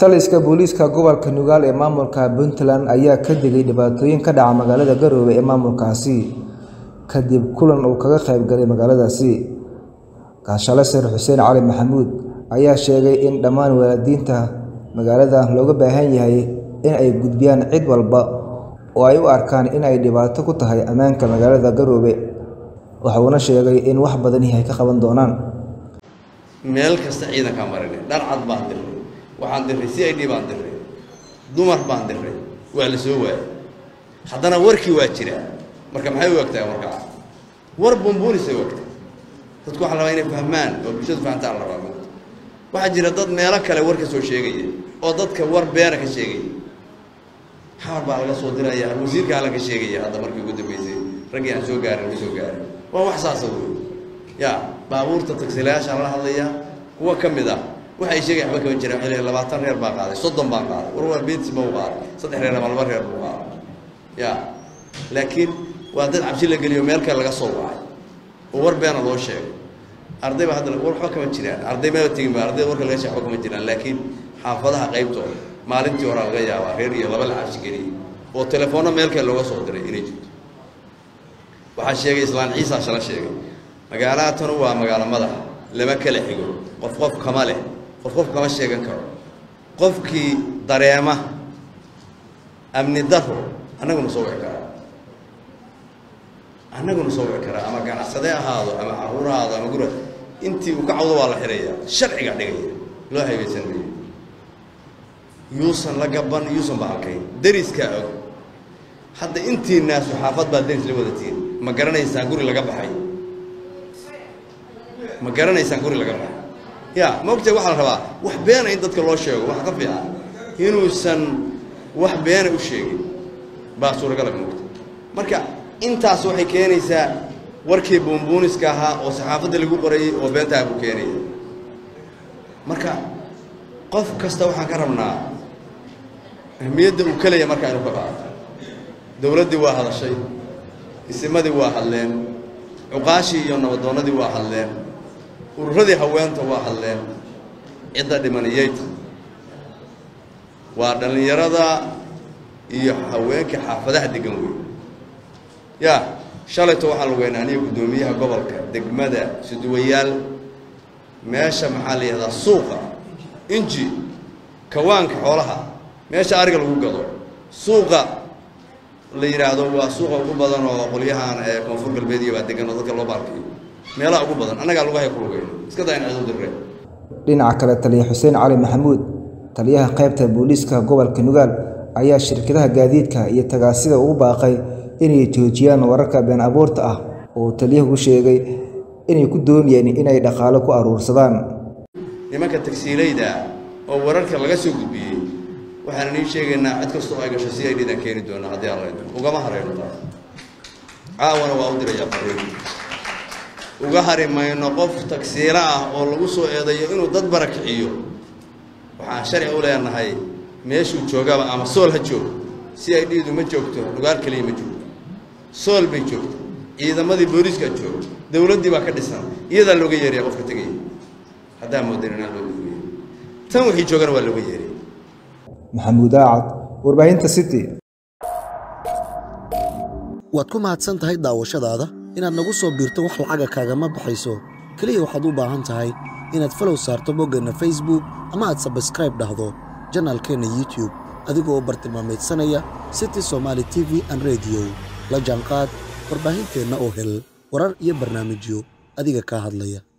taliska booliiska gobolka nugaal ee maamulka puntland ayaa ka digay dhibaatooyin ka dhaca magaalada garoowe ee maamulkaasi kadib kulan uu kaga qayb galay magaaladaasi gaashale sar xuseen cali maxamuud ayaa sheegay in dhammaan waalidiinta magaalada looga baahan yahay in ay gudbiyaan cid walba oo ay u arkaan in ay dhibaato ku tahay ammaanka magaalada garoowe waxuuna sheegay in wax badani ay ka qaban doonaan meel kasta ciidankaa marinay dhar cad baan dirray waxaan dirray c i d baan dirray dumar baan dirray waa la soo waayay haddana warkii waa jiraa marka maxay u egtahay markaa war bumbuunisay u egtahay dadku waxaa la rabaa inay fahmaan oo bulshadu fahantaan la rabaa waxaa jira dad meelo kale war ka soo sheegaya oo dadka war beera ka sheegaya xamar baa laga soo diraya wasiirkaa laga sheegaya hadda markii ugu dambeysay raggii aan soo gaarin ma soo gaarin waa wax saasa wey ya baabuurta tagsilayaashaan la hadlaya kuwa ka mid ah waxay sheegaya waxba kama jiraan waxay leeyihin labaatan reer baa qaaday soddon baan qaaday war waa beetsi ma u qaaday saddex reer ama laba reer buu qaaday ya laakiin waa dad cabsi la geliyo meel kale laga soo wacay oo war beena loo sheegay arday baa hadda war waxba kama jiraan arday maba tegin ba arday warka laga sheeg waxba kama jiraan laakiin xaafadaha qaybtooda maalintii horaa laga yaabaa reer iyo laba la cabsi geliyay oo telefoonno meel kale looga soo diray inay jirto waxaa sheegay islaan ciisa shala sheegay magaalada tanu waa magaalo madax lama kala xigo qof qof kama leh qof qof kama sheegan karo qofkii dareema amni daro annaguna soo wici karaa annaguna soo wici karaa ama ganacsade ahaado ama caruur ahaado ama gura intii uu ka cawdo waa la xidhaya sharciga dhigaya loo haybaysan mayo yuusan la gaban yuusan ba halkayn deriskaa og hadda intii naasu xaafad baa deris la wadatiin ma garanaysaan guri laga baxay ma garanaysaan guri laga baxay ya ma ogtahay waxaa la rabaa wax beena in dadka loo sheego waxa ka fiican inuusan wax beena u sheegin baa suuragala moogta marka intaas waxay keenaysaa warkii buunbuuniska ahaa oo saxaafadda lagu qorayay oo beentaha buu keenaya marka qof kasta waxaan ka rabnaa ahmiyadda uu kelaya markaa inuu ka qaato dowladdii waa hadashay isimadii waa hadleen cuqaashii iyo nabadoonnadii waa hadleen ururadii haweenta waa hadleen cidda dhimaniyeyta waa dhallinyarada iyo haweenka xaafadaha degan wey ya shalayto waxaa la weynaa aniga guddoomiyaha gobolka degmada suduwayaal meesha maxaa la yihahdaa suuqa inji kawaanka xoolaha meesha ariga lagu gado suuqa la yidhaahdo waa suuqa ugu badan oo qolyahan ee koonfur galbeed iyo baa degan oo dadka loo baalkiyo meelaha ugu badan annagaa lagu hay ku lugeyno iska daa in cidu dirreen dhinaca kale taliya xuseen cali maxamuud taliyaha qaybta booliiska gobolka nugaal ayaa shirkadaha gaadiidka iyo tagaasida ugu baaqay inay joojiyaan wararka been abuurta ah oo taliyahu sheegay inay ku doonayeen inay dhaqaalo ku aruursadaan nimanka tagsiilayda oo wararka laga soo gudbiyey waxaan inii sheegaynaa cid kastoo ay gasho si ay dhidan keeni doonaa haddii aan laydo ugama harayno taas caawana waa u dirayaa fariin uga hari mayno qof tagsiilo ah oo lagu soo eedayo inuu dad barakiciyo waxaan sharci u leenahay meeshuu joogaba ama sool ha joogo si ay dhiidu ma joogto nugaal keliya ma joogto sool bay joogto ciidamadii booliiskaa joogo dowladdii baa ka dhisan iyadaa looga yeeraya qofka tegaya haddaa moodan inaan looga yeerin tan wixii joogana waa looga yeeraya maxamuud aacad warbaahinta city waad ku mahadsan tahay daawashadaada inaad nagu soo biirto wax lacaga kaagama baxayso keliya waxaad u baahan tahay inaad falow saarto boggeenna facebook ama aad sabskraib dhahdo janaalkeenna youtube adigoo u bartilmaamaydsanaya city somaali t v an rediyo la jaanqaad warbaahinteenna oo hel warar iyo barnaamijyo adiga kaa hadlaya